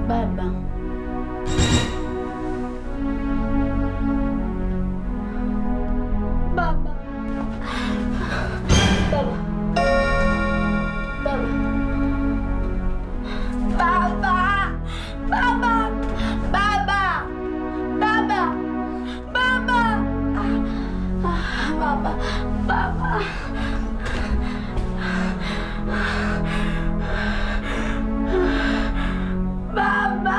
Baba. Baba. Baba. Baba. Baba. Baba. Baba. Baba. Baba. Ah, ah, Baba. Baba. Baba.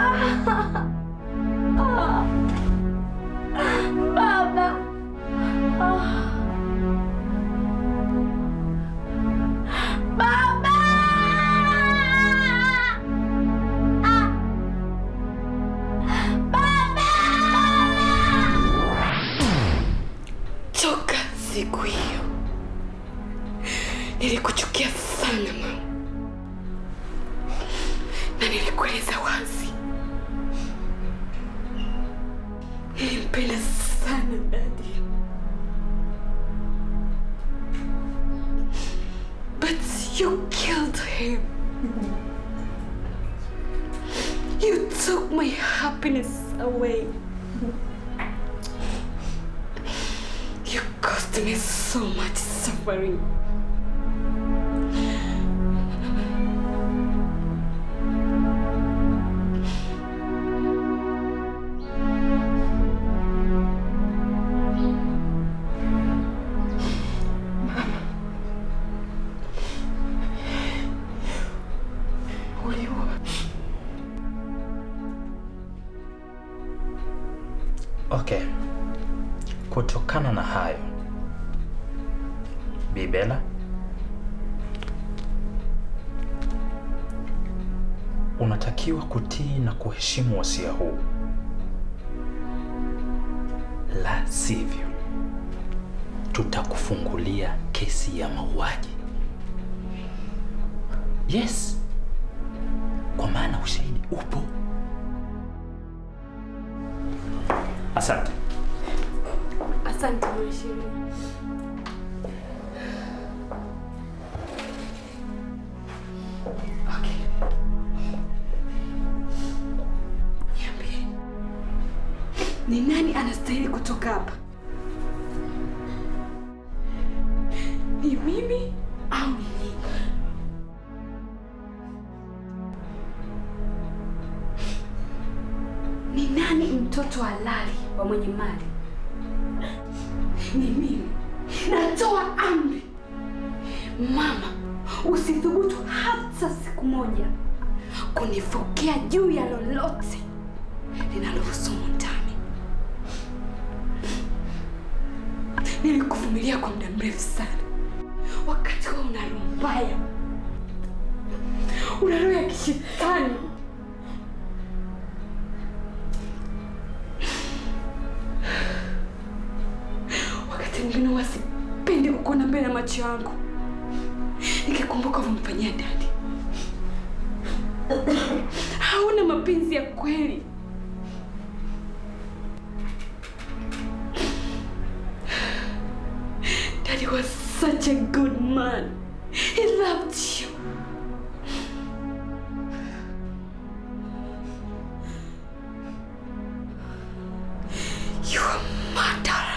Ah. Baba. Ah. Baba! Ah. Baba! Toka siku hiyo nilikuchukia sana mama, na nilikueleza wazi, nilimpenda sana dadi, but you killed him. You took my happiness away. You caused me so much suffering. Uliua. Okay. Kutokana na hayo, Bibela, unatakiwa kutii na kuheshimu wasia huu, la sivyo tutakufungulia kesi ya mauaji. Yes, kwa maana ushahidi upo. Asante. Asante mheshimiwa. Okay. Niambie. Ni nani anastahili kutoka hapa? Ni mimi au ni nyinyi? Ni nani mtoto halali wa mwenye mali? Ni mimi. Natoa amri, mama, usithubutu hata siku moja kunifokea juu ya lolote linalohusu ndani. Nilikuvumilia kwa muda mrefu sana, wakati wewe una roho mbaya, una roho ya kishetani. Wakati mwingine huwa sipendi kukuona mbele ya macho yangu, nikikumbuka ulivyomfanyia dadi. Hauna mapenzi ya kweli. Daddy was such a good man. He loved you. You are a murderer.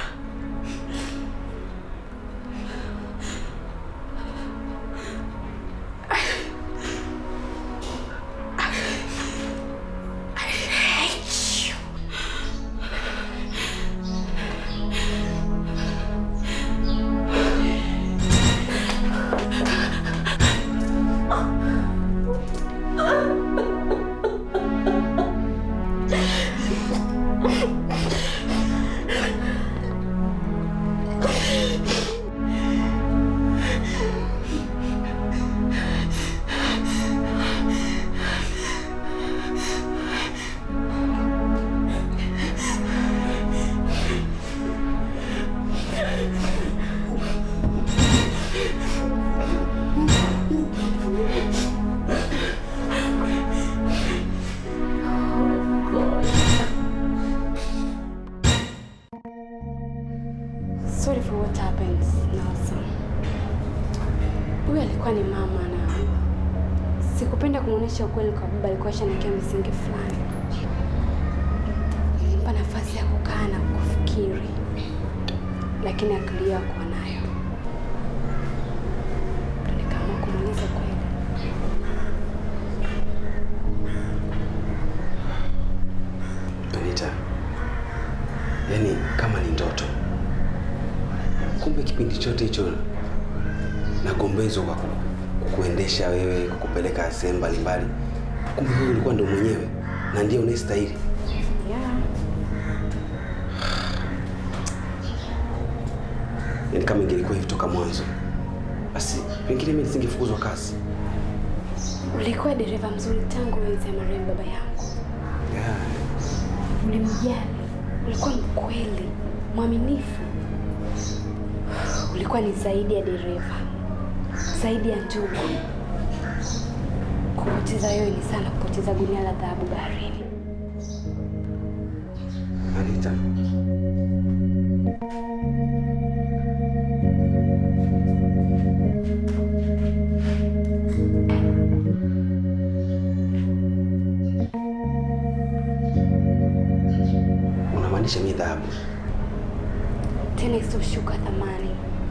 I hate you. kumwonyesha ukweli kwa baba, alikuwa shanakia misingi fulani, pa nafasi ya kukaa na kufikiri, lakini akili yao hakuwa nayo. Ndo nikaamua kumweleza kweli. Anita, yaani kama ni ndoto, kumbe kipindi chote hicho nagombezwa kwa ku- kukuendesha wewe, kukupeleka sehemu mbalimbali, kumbe wewe ulikuwa ndo mwenyewe na ndiye unayestahili. Yeah. Yaani kama ingelikuwa hivi toka mwanzo, basi pengine mimi nisingefukuzwa kazi. Ulikuwa dereva mzuri tangu enzi ya marehemu baba yangu. Yeah. Ulimjali, ulikuwa mkweli, mwaminifu. Ulikuwa ni zaidi ya dereva, zaidi ya ndugu. Kupoteza wewe ni sana kupoteza gunia la dhahabu baharini. Anita, unamaanisha mimi dhahabu? Tena isiyoshuka thamani.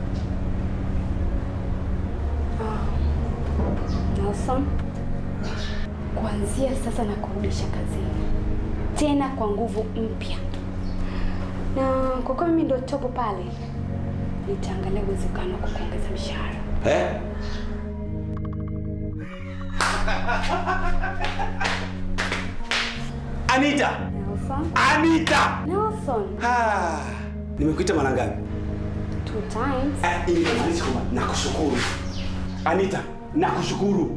Ah, Nelson, kuanzia sasa na kurudisha kazini tena kwa nguvu mpya, na kwa kuwa mimi ndio topo pale, nitaangalia uwezekano wa kukuongeza mshahara. Eh? Anita! Nelson, Anita! Nelson, Ah, nimekuita mara ngapi? two times. Ah, ili inamaanisha kwamba nakushukuru. Anita, nakushukuru.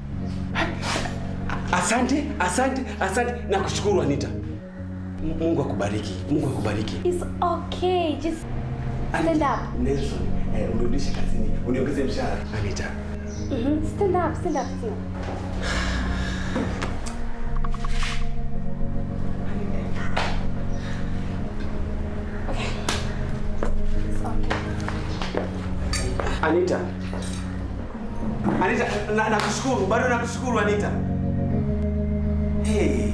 Asante, asante, asante, nakushukuru Anita. M- Mungu akubariki. Mungu akubariki. It's okay, just stand up. Nelson, eh, unirudishe kazini, uniongeze mshahara. Anita. Mhm, Stand up, stand up, stand up. Okay. It's okay. Anita. Anita, na- nakushukuru, bado nakushukuru Anita. Hey.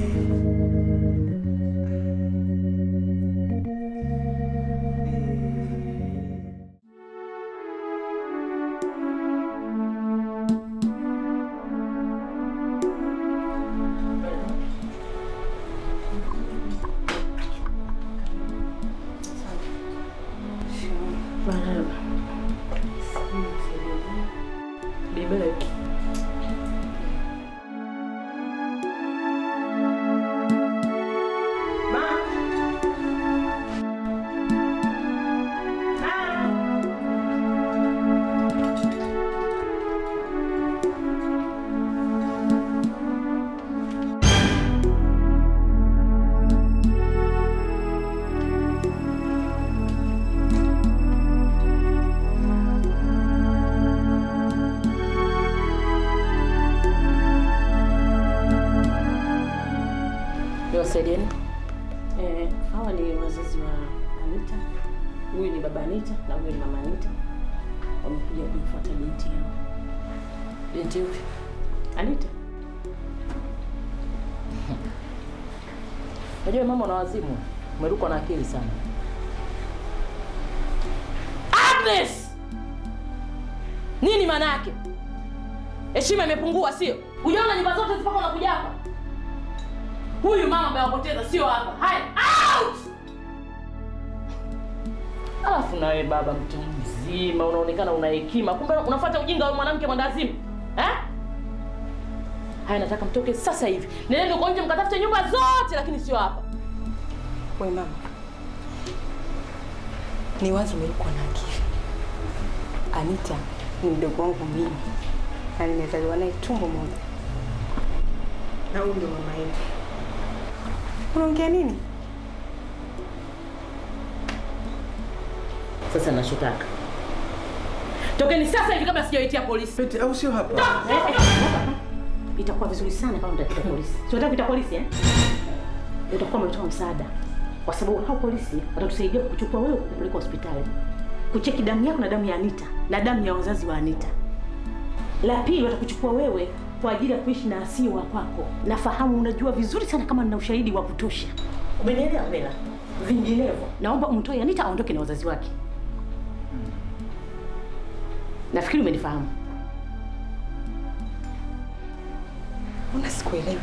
Bibeleki. Niwasaidieni. Eh, hawa ni wazazi wa Anita. Huyu ni baba Anita na huyu ni mama Anita. Wamekuja kumfuata binti yao. Binti yupi? Anita. Unajua mama una wazimu. Umerukwa na akili sana. Agnes! Nini maana yake? Heshima imepungua sio? Ujaona nyumba zote zipaka unakuja hapa? Huyu mama amewapoteza sio hapa. Haya, out! Alafu nawe baba mtu mzima unaonekana una hekima, kumbe unafuata ujinga wa mwanamke mwendazimu eh? Haya, nataka mtoke sasa hivi, nendeni uko nje mkatafute nyumba zote, lakini sio hapa. We mama, ni wazo umelikuwa na akili. Anita ni mdogo wangu mimi na nimezaliwa naye tumbo moja, na huyu ndio mama yenu. Unaongea nini? Sasa nachotaka tokeni sasa hivi kabla sijawaitia polisi. Pete au sio hapa? Eh, eh, itakuwa vizuri sana kama mtaita polisi. Si unataka kuita polisi eh? Utakuwa umetoa msaada, kwa sababu hao polisi watatusaidia kukuchukua wewe kupeleka hospitali, kucheki damu yako na damu ya Anita na damu ya wazazi wa Anita. La pili, watakuchukua wewe kwa ajili ya kuishi na asio wa kwako. Nafahamu unajua vizuri sana kama nina ushahidi wa kutosha. Umenielewa Bella? Vinginevyo naomba umtoe Anita aondoke na wazazi wake. Nafikiri umenifahamu. Mbona sikuelewi?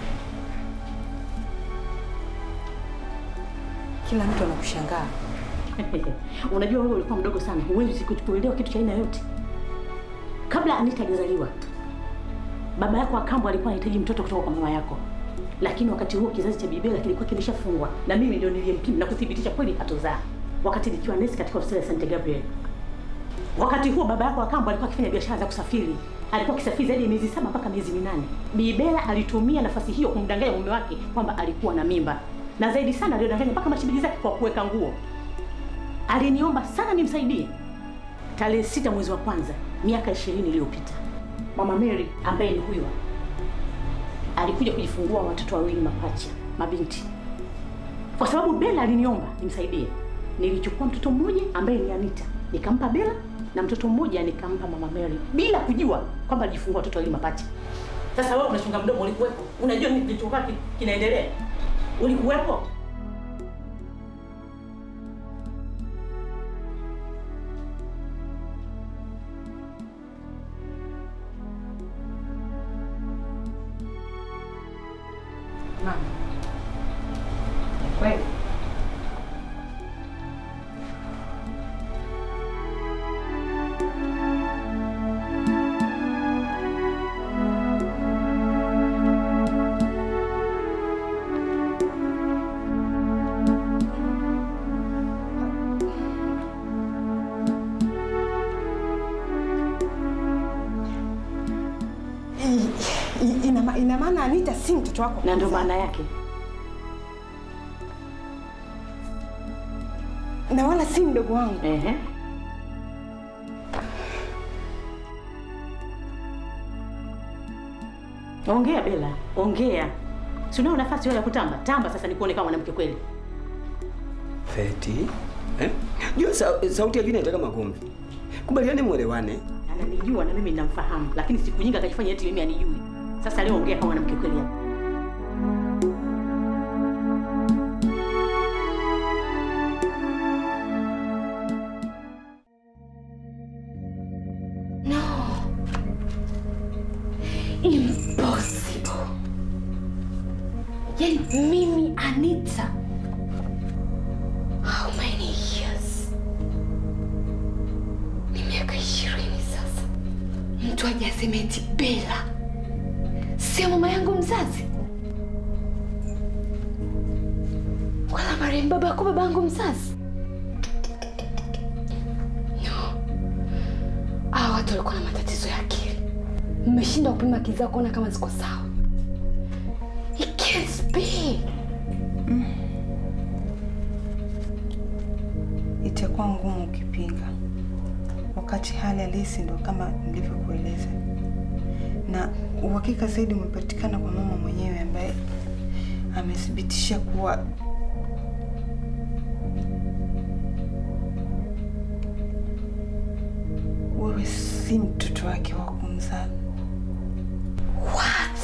Kila mtu anakushangaa. Unajua wewe ulikuwa mdogo sana, huwezi kuelewa kitu cha aina yote. Kabla Anita hajazaliwa, baba yako Akambo alikuwa anahitaji mtoto kutoka kwa mama yako, lakini wakati huo kizazi cha Bibela kilikuwa kimeshafungwa na mimi ndio niliyempima na kuthibitisha kweli hatozaa, wakati nikiwa nesi katika hospitali ya St Gabriel. Wakati huo baba yako Akambo alikuwa akifanya biashara za kusafiri, alikuwa akisafiri zaidi ya miezi saba mpaka miezi minane. Bibela alitumia nafasi hiyo kumdanganya mume wake kwamba alikuwa na mimba, na zaidi sana aliyodanganya mpaka mashilingi zake kwa kuweka nguo aliniomba sana nimsaidie. Tarehe sita mwezi wa kwanza miaka ishirini iliyopita, mama Mary ambaye ni huyo alikuja kujifungua watoto wawili mapacha mabinti. Kwa sababu Bella aliniomba nimsaidie, nilichukua mtoto mmoja ambaye ni Anita nikampa Bella na mtoto mmoja nikampa mama Mary bila kujua kwamba alijifungua watoto wawili mapacha. Sasa wewe unachunga mdomo, ulikuwepo? Unajua nini kilichokuwa ki- kinaendelea? Ulikuwepo? Mama. Ni kweli? I- i- ina ma- ina maana Anita si mtoto wako Na ndio maana yake na wala si mdogo wangu. Ehe. Ongea Bella, ongea. Si unao nafasi wewe ya kutamba? Tamba sasa nikuone kama mwanamke kweli. Feti eh? Jua sa, sauti ya juu inataka magomvi. Kubaliane, mwelewane. Ananijua na mimi ninamfahamu, lakini siku nyingi akajifanya eti mimi anijui. Sasa leo ongea kama mwanamke kweli hapa. No. Impossible. Yaani mimi Anita. How many years? Ni miaka ishirini sasa. Mtu aje aseme eti Bella sio mama yangu mzazi, wala marehemu baba yako baba yangu mzazi. No. Hawa watu walikuwa na matatizo ya akili. Mmeshindwa kupima akili zao kuona kama ziko sawa. It can't be. Itakuwa ngumu ukipinga, wakati hali halisi ndo kama nilivyokueleza, na uhakika zaidi umepatikana kwa mama mwenyewe ambaye amethibitisha kuwa wewe si mtoto wake wa kumzaa, What?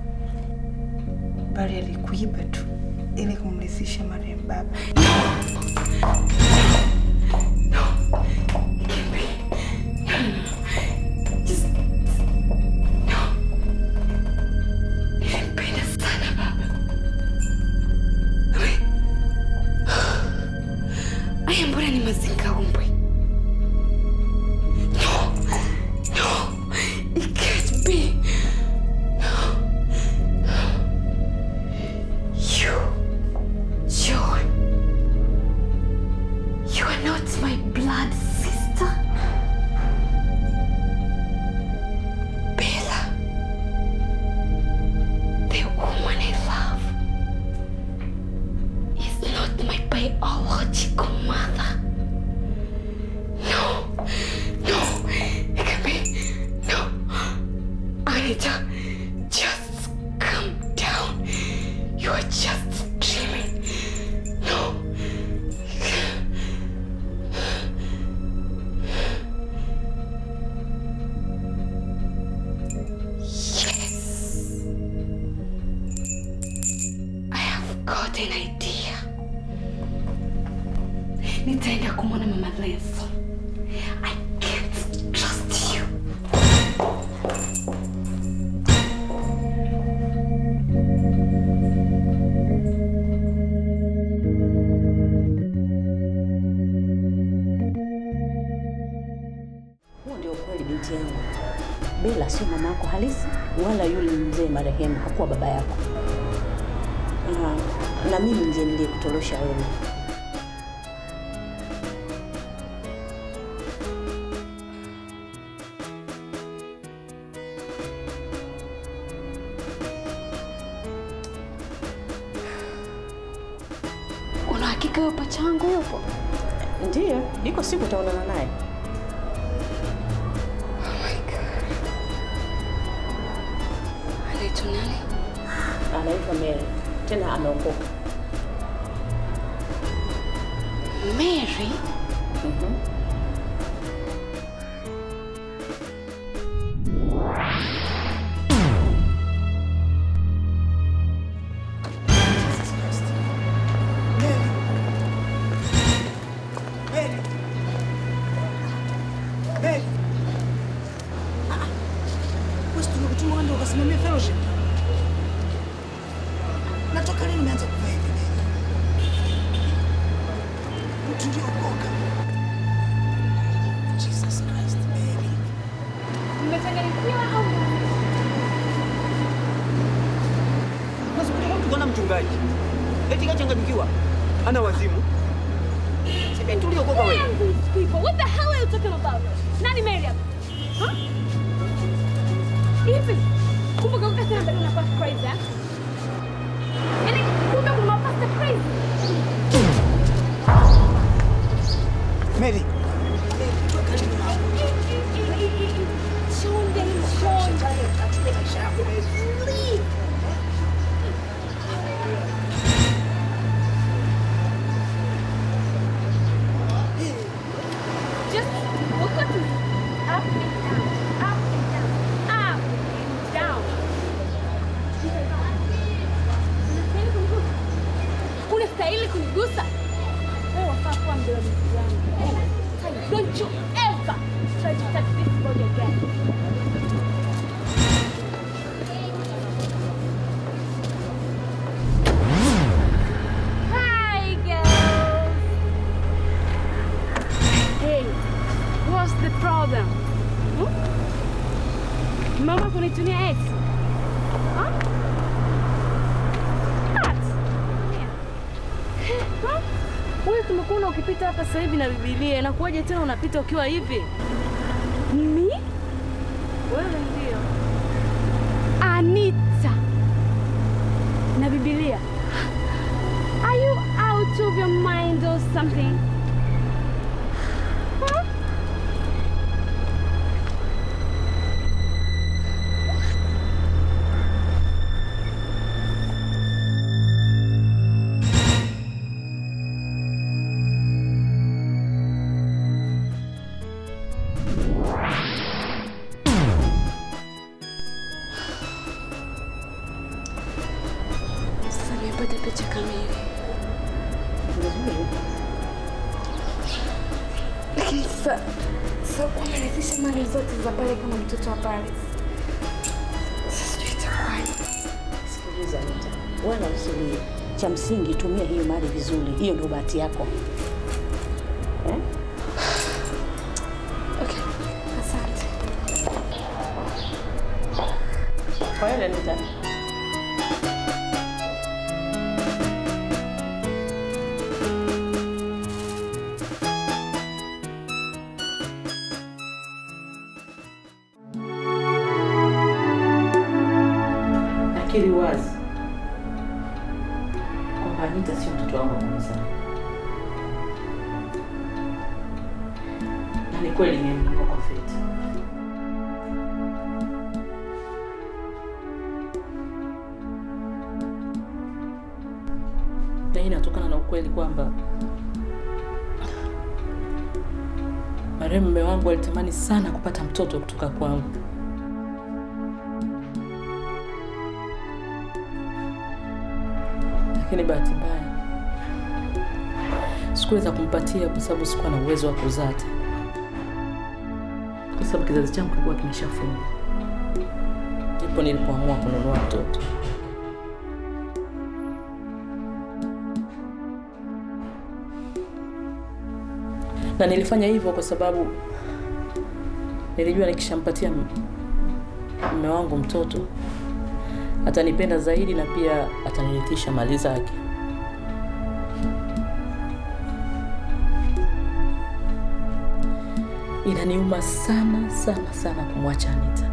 bali alikuiba tu ili kumrithisha marehemu baba. Nilimpenda sana baba. Aya, mbona ni mazingaumbwe? No, no, it can't be. You, Joy, you are not my blood sister. Bella. The woman I love is not my biological mother. No, no, it can be. No, Anita, just calm down. You are just dreaming. No. Yes. got an idea. Nitaenda kumwona mama Lenso. I can't trust you. Huo ndio kweli binti yangu. Bela sio mama yako halisi, wala yule mzee marehemu hakuwa baba yako. Ah, na mimi ndiye niliyekutorosha wewe. Una hakika huyo pacha wangu yupo? Ndiyo, iko siku utaonana naye. Anaitwa nani? Anaitwa Mary, tena ameokoka. Mary? Mhm. Wewe tumekutuma wewe ndio ukasimamia fellowship. Natoka lini nimeanza kuvaa hivi Mary? Mtu ndio ukoka. Jesus Christ, Mary. Mmechanganyikiwa au Nasikia mtu kana mchungaji. Eti kachanganyikiwa. Ana wazimu. Sipi tuliokoka wewe. these people? What the hell are you talking about? Nani Mariam? Huh? Hivi kumbe kauka tena bado unakuwa crazy eh? Yaani kumbe kuna pasta crazy. Mary, Chonde, chonde. Please. Just look at me. Up and down, up and down, up and down. Unastahili kunigusa. Wewe wafaa kuwa mdhalimu wangu. Don't you ever try to touch this body again. Hi, girls. Hey, what's the problem? Hmm? Mama kunitumia ex. Huh? What? Yeah. Huh? Wewe tumekuona ukipita hapa sasa hivi na Biblia, inakuwaje tena unapita ukiwa hivi? Mi? Wewe ndio. Anita. Na Biblia. Are you out of your mind or something? Huh? Sasa nimepata picha kamili. Vizuri. Lakini sasa sasa kuwa ameridhisha mali zote za pale kama mtoto wa Paris. Sasa sijui itakuwaje. Sikiliza Anita, wala usilie. Cha msingi tumia hiyo mali vizuri, hiyo ndio bahati yako eh? Okay, asante. Kwa hiyo Anita, nakiri wazi kwamba Anita sio mtoto wangu wa kumzaa, na ni kweli nimeanguka kwa feti. na hii inatokana na ukweli kwamba marehemu mume wangu alitamani sana kupata mtoto kutoka kwangu, lakini bahati mbaya sikuweza kumpatia kwa sababu sikuwa na uwezo wa kuzaa tena, kwa sababu kizazi changu kilikuwa kimeshafungwa. Ndipo nilipoamua kununua mtoto. na nilifanya hivyo kwa sababu nilijua nikishampatia m- mume wangu mtoto atanipenda zaidi na pia atanirithisha mali zake. Inaniuma sana sana sana kumwacha Anita,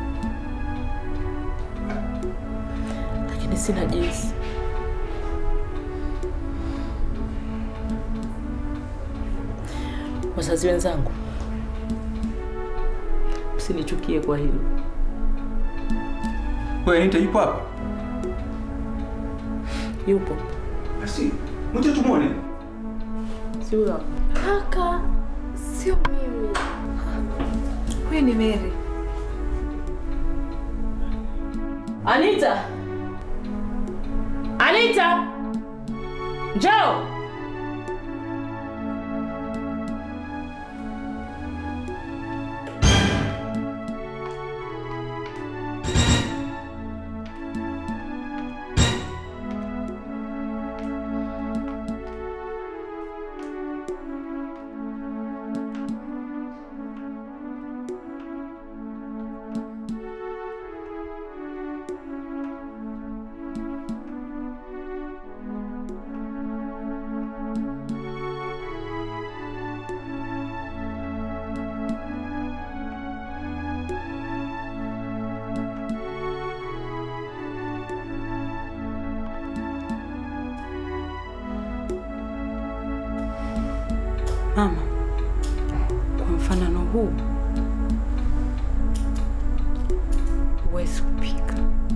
lakini sina jinsi. Wazazi wenzangu, msinichukie kwa hilo. Wewe Anita yupo hapa? Yupo Basi mje tumwone. si huyo hapa? Kaka, sio mimi. Huyu ni Mary. Anita! Anita! Njoo! Mama, kwa mfanano huu huwezi kupika.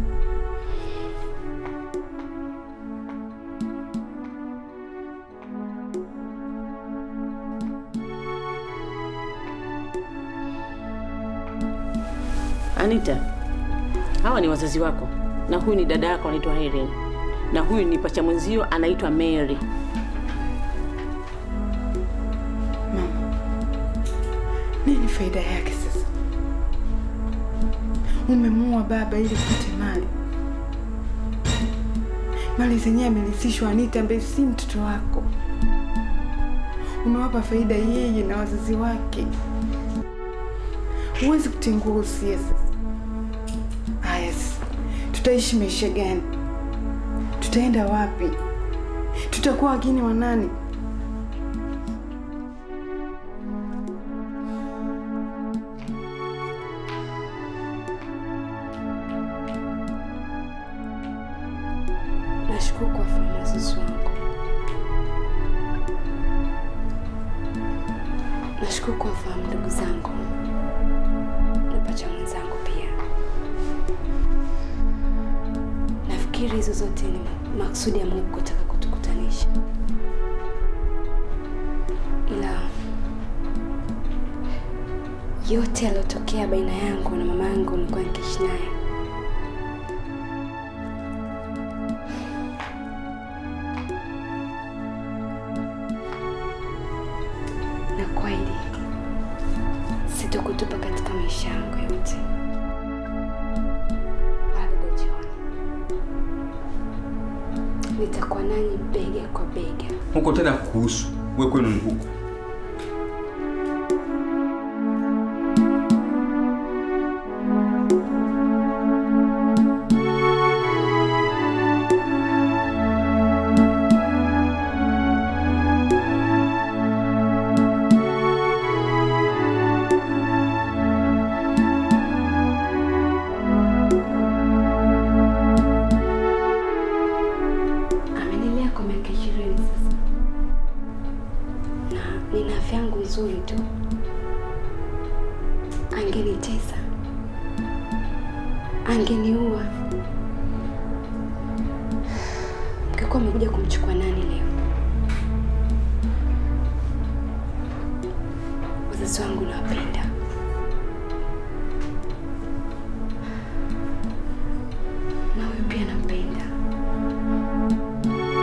Anita, hawa ni wazazi wako na huyu ni dada yako anaitwa Irene na huyu ni pacha mwenzio anaitwa Mary. Mama, nini faida yake sasa? Umemuua baba ili upate mali. Mali zenyewe amerithishwa Anita ambaye si mtoto wako. Umewapa faida yeye na wazazi wake. Huwezi kutengua usia sasa. Haya sasa, tutaishi maisha gani? Tutaenda wapi? Tutakuwa wageni wa nani? Nashukuru kwa fahamu wazazi wangu. Nashukuru kwa fahamu ndugu zangu na pacha mwenzangu pia. Nafikiri hizo zote ni maksudi ya Mungu kutaka kutukutanisha, ila yote yaliyotokea baina yangu na mama yangu nilikuwa nikiishi naye na kweli sitokutupa katika maisha yangu yote. Bado John, nitakuwa nanyi bega kwa bega. Huko tena kuhusu. Wewe kwenu ni huko. Amenilea kwa miaka ishirini sasa, na nina afya yangu nzuri tu. Angenitesa, angeniua. Mngekuwa amekuja kumchukua nani leo? Wazazi wangu nawapenda, na huyu pia nampenda.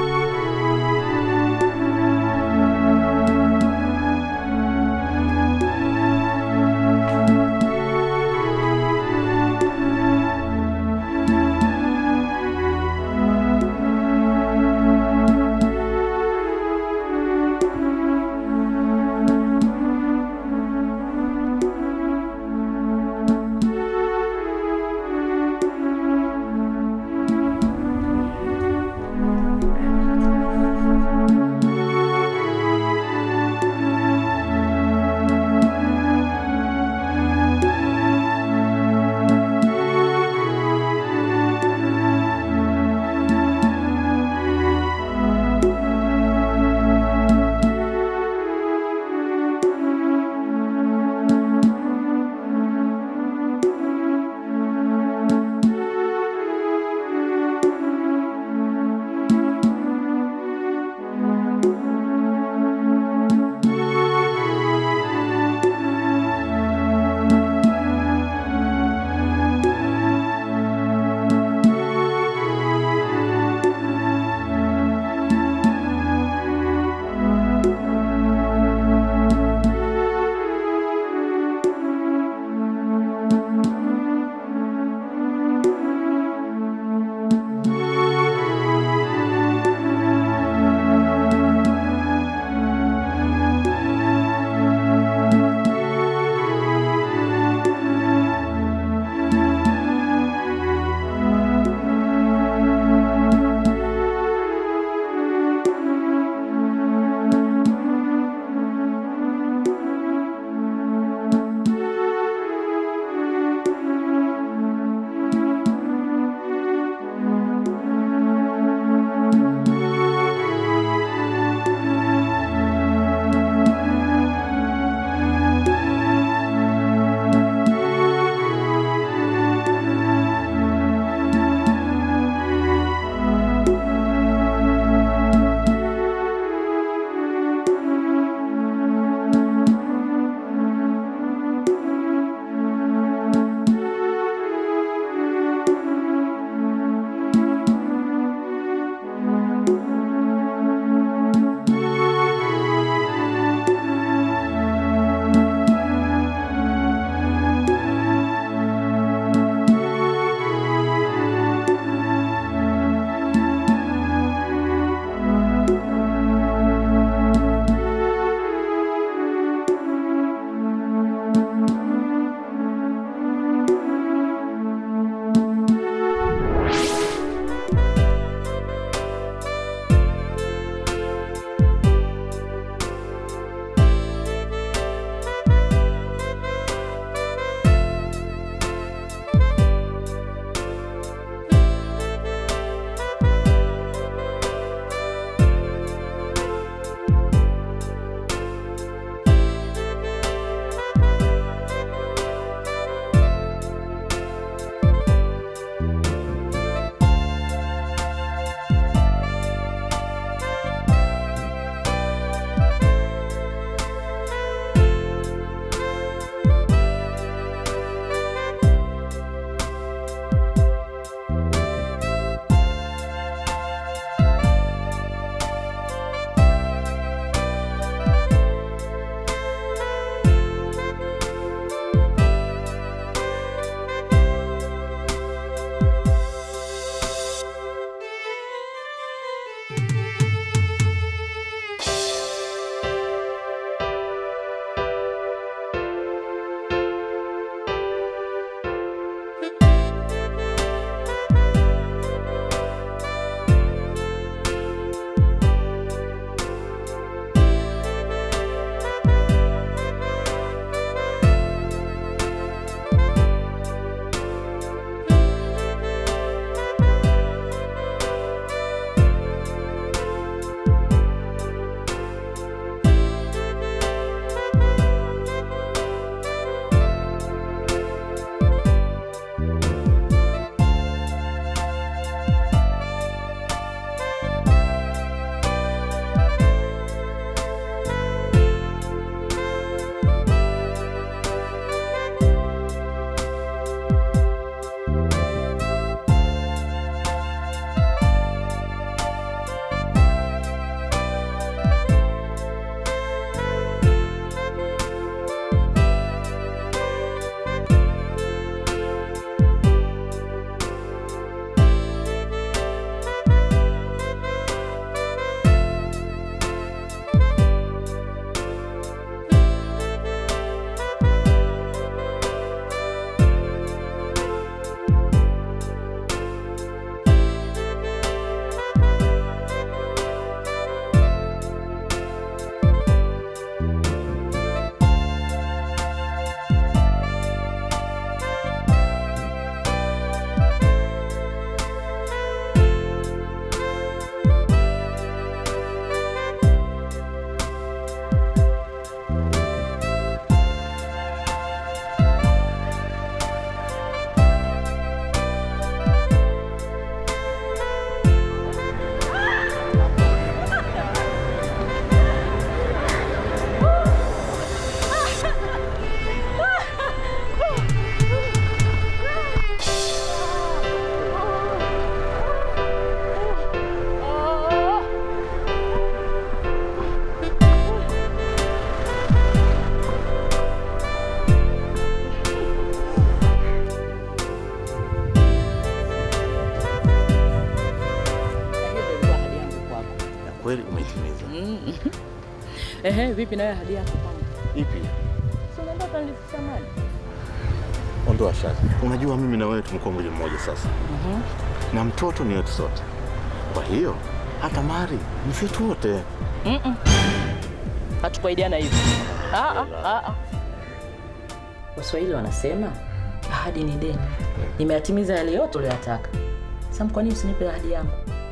kweli umeitimiza. Mm. Ehe, vipi nawe hadi yako kwangu? Ipi? Si unaenda utanifikisha mali? Ondoa shaka. Unajua mimi na wewe tumekuwa mwili mmoja sasa, Mhm. na mtoto ni wetu sote. Kwa hiyo hata mali ni vyetu wote. Mm-mm. Hatukuahidiana hivyo. Ah, ah, ah, ah. Waswahili wanasema ahadi ni deni. Nimeyatimiza yale yote uliyotaka. Sam, kwa nini usinipe ahadi yangu?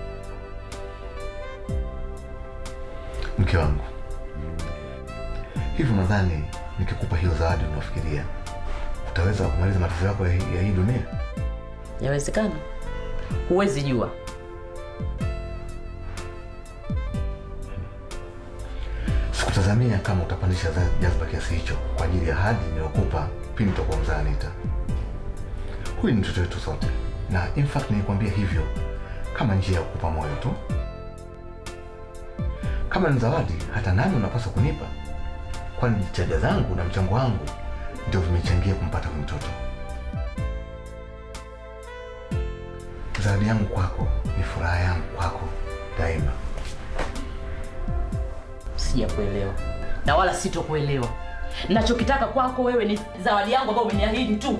Mke wangu, hivi unadhani nikikupa hiyo zawadi unafikiria utaweza kumaliza matatizo yako ya hii, ya hii dunia? Yawezekana, huwezi jua. Sikutazamia kama utapandisha za- jazba kiasi hicho kwa ajili ya ahadi niliyokupa pindi utakuwa mzaa Anita. Huyu ni mtoto wetu sote, na in fact nilikwambia hivyo kama njia ya kukupa moyo tu. Kama ni zawadi, hata nami unapaswa kunipa, kwani jitihada zangu na mchango wangu ndio vimechangia kumpata huyu mtoto. Zawadi yangu kwako ni furaha yangu kwako daima. Sijakuelewa na wala sitokuelewa. Nachokitaka kwako wewe ni zawadi yangu ambayo umeniahidi tu.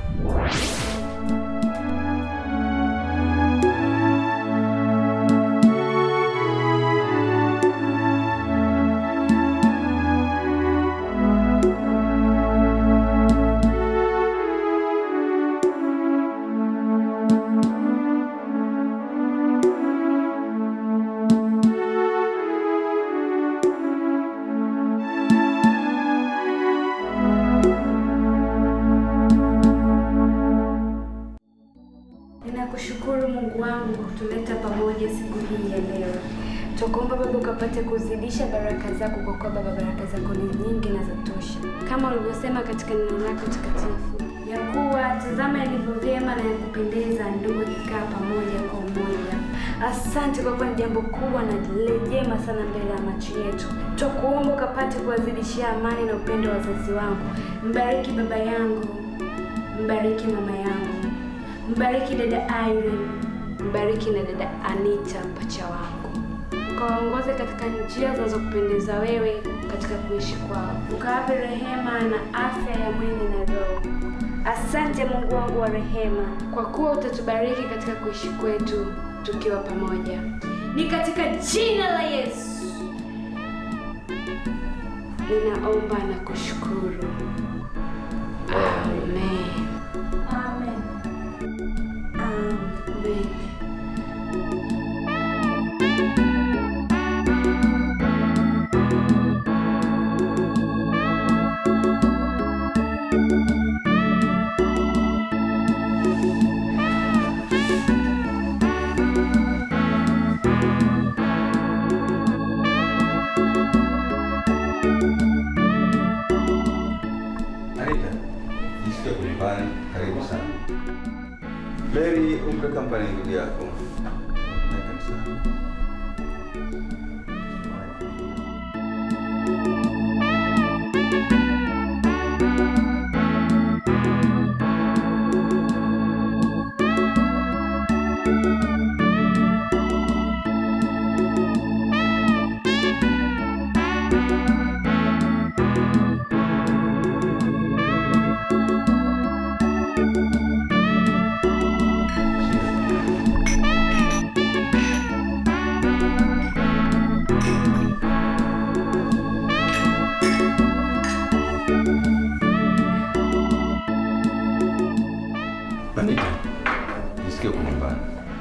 Ninakushukuru Mungu wangu kutuleta pamoja siku hii ya leo. Tukuomba Baba ukapate kuzidisha baraka zako, kwa kuwa Baba baraka zako ni nyingi na za tosha, kama ulivyosema katika neno lako takatifu ya kuwa tazama ilivyo vyema na ya kupendeza ndugu ikikaa pamoja kwa umoja. Asante kwa kuwa ni jambo kubwa na lile jema sana mbele ya macho yetu. Twakuomba ukapate kuwazidishia amani na upendo wa wazazi wangu. Mbariki baba yangu, mbariki mama yangu, mbariki dada Irene, mbariki na dada Anita mpacha wangu, ukawaongoze katika njia zinazokupendeza wewe katika kuishi kwao, ukawape rehema na afya ya mwili na roho. Asante Mungu wangu wa rehema, kwa kuwa utatubariki katika kuishi kwetu tukiwa pamoja, ni katika jina la Yesu ninaomba na kushukuru, amen. Amen. Amen. Anita, jisikia kunyumbani, karibu sana. Mary, umpe kampani ndugu yako. Na kanisani. Anita, jisikie uko nyumbani.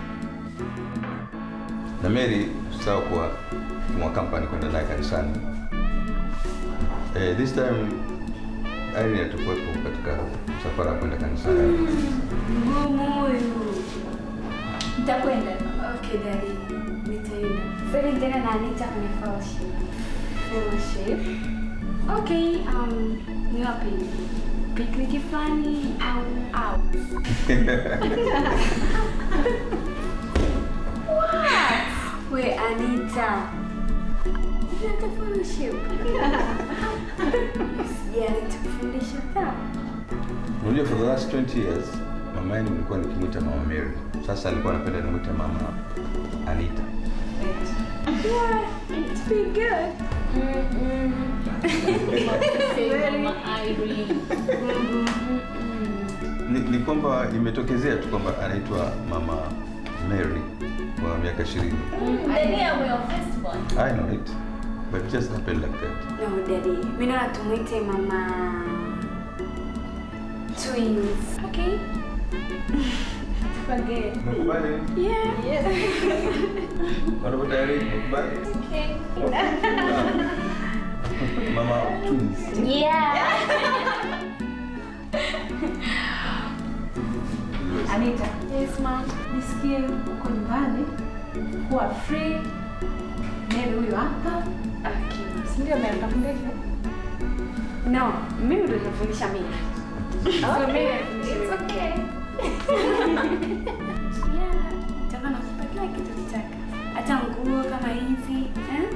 Na Mary, usisahau kuwa mwa kampani kwenda naye kanisani. Eh, this time Irene atakuwepo katika msafara wa kwenda kanisani. Ngumu huyu. Nitakwenda. Okay, daddy. Nitaenda. Sasa nitaenda na Anita kwenye fellowship. Fellowship. Okay, um, ni wapi? Picnic fulani au out? What? We Anita. Unataka fellowship? Sijali tukufundisha sawa. Unajua for the last 20 years mama yenu nilikuwa nikimwita mama Mary. Sasa alikuwa anapenda nimwite mama Anita. Yeah, Be good. Ni, ni kwamba imetokezea tu kwamba anaitwa Mama Mary kwa miaka 20. I know it. But it just happened like that. No, daddy. Mimi naona tumuite mama twins. Okay. Forget. Nakubali? Yeah. Wanapo tayari nakubali? Okay. Mama twins. Yeah. Anita, Yes, mom. nisikie uko nyumbani, kuwa free. Mary huyo hapa, Okay. si ndio? Mary kakundesha No, mimi ndo nafundisha mimi. So mimi It's okay. Yeah, nitakuwa nakupa kila kitu kitaka. Hata nguo kama hizi. Eh?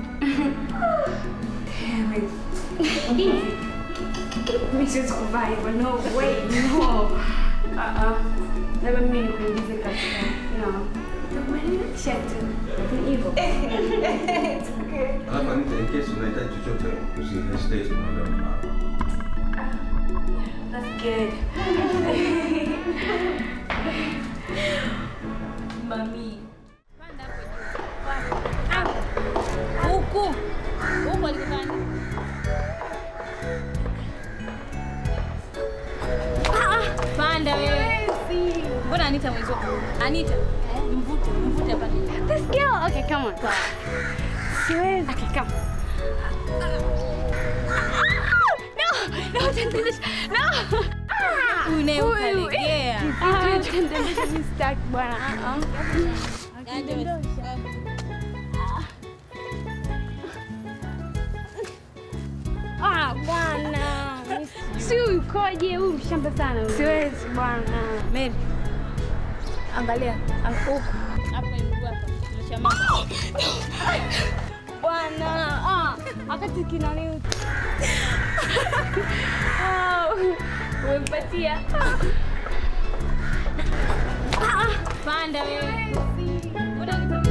Damn it. Hizi. Mimi siwezi kuvaa hivyo. No way. No. Uh-uh. Labda mimi nikuingize katika. No. Nitakubadilisha tu. Ni hivyo. It's okay. Alafu Anita, in case unahitaji chochote usihesitate kumwambia mama yako. That's good. Mami. Huku. Huku alikokani. Panda wewe. Mbona Anita mwenzo? Anita, mvute, mvute hapa. This girl. Okay, come on. Siwezi. Okay, come. No, no, don't do this. No. Huyu naye ukalegea. Ah, tendesha mimi sitaki bwana. Ah, Ah, bwana. Si ukoje huyu mshamba sana huyu. Siwezi bwana. Mary. Angalia, ang- huku. Hapa mguu hapa. Tunashamaka. Bwana. Ah, wakati kinani. Ah, umempatia. Panda wewe. Mbona Anita-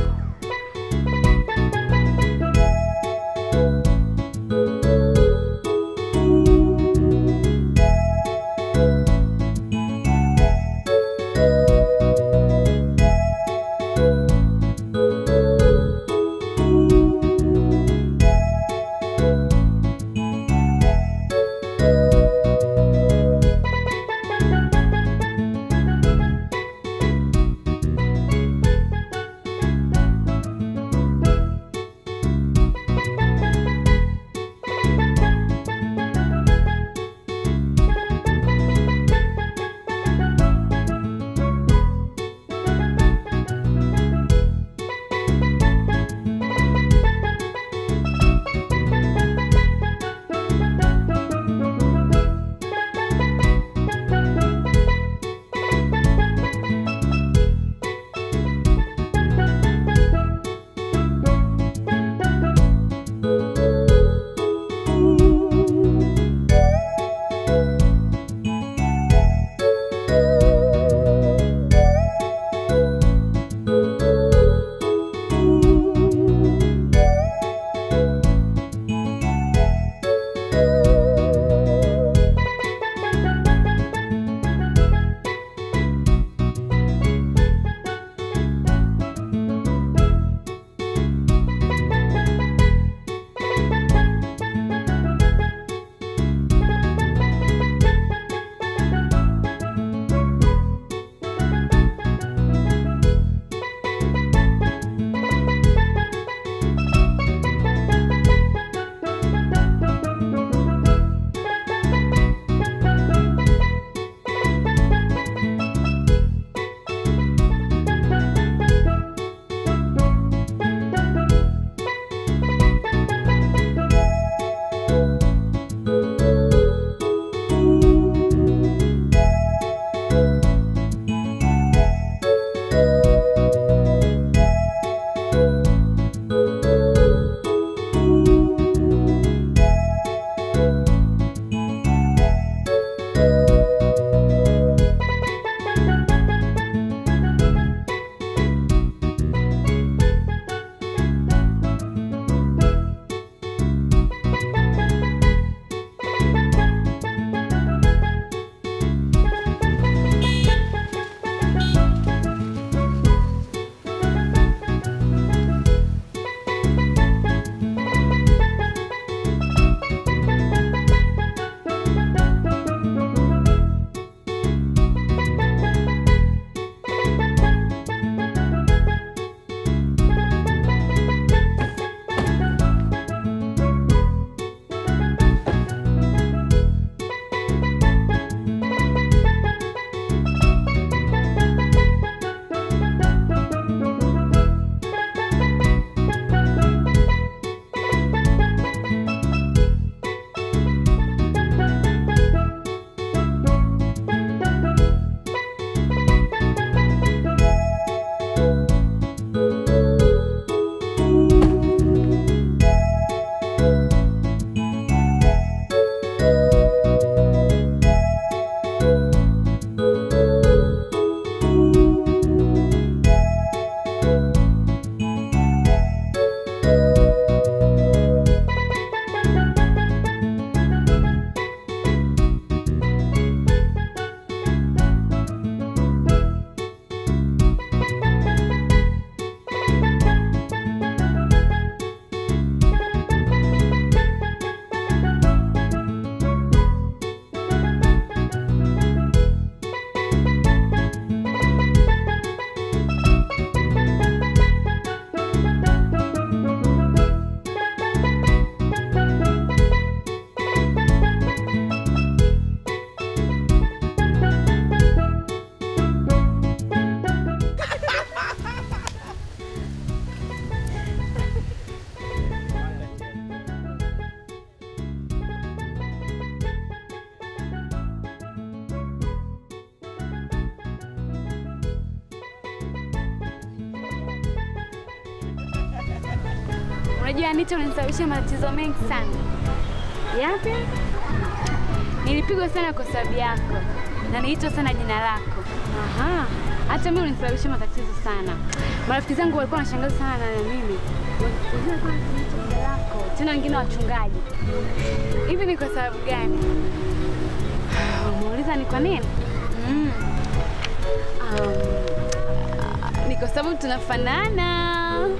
Unajua Anita, unanisababishia matatizo mengi sana. Yapi? Nilipigwa sana kwa sababu yako na niliitwa sana jina lako. Aha. Hata mimi ulinisababishia matatizo sana. Marafiki zangu walikuwa wanashangaza sana na mimi. Unajua walikuwa wananiita jina lako. Tena wengine wachungaji. Hivi ni kwa sababu gani? Umeuliza ni kwa nini? Mm. Um, ni kwa sababu tunafanana.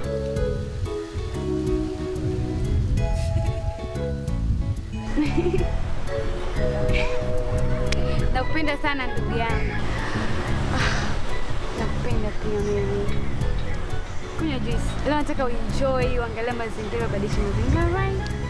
Nakupenda sana ndugu yangu. Ah, Nakupenda pia mimi. Kunywa juice. Leo nataka uenjoy, uangalie mazingira, ubadilishe mazingira right?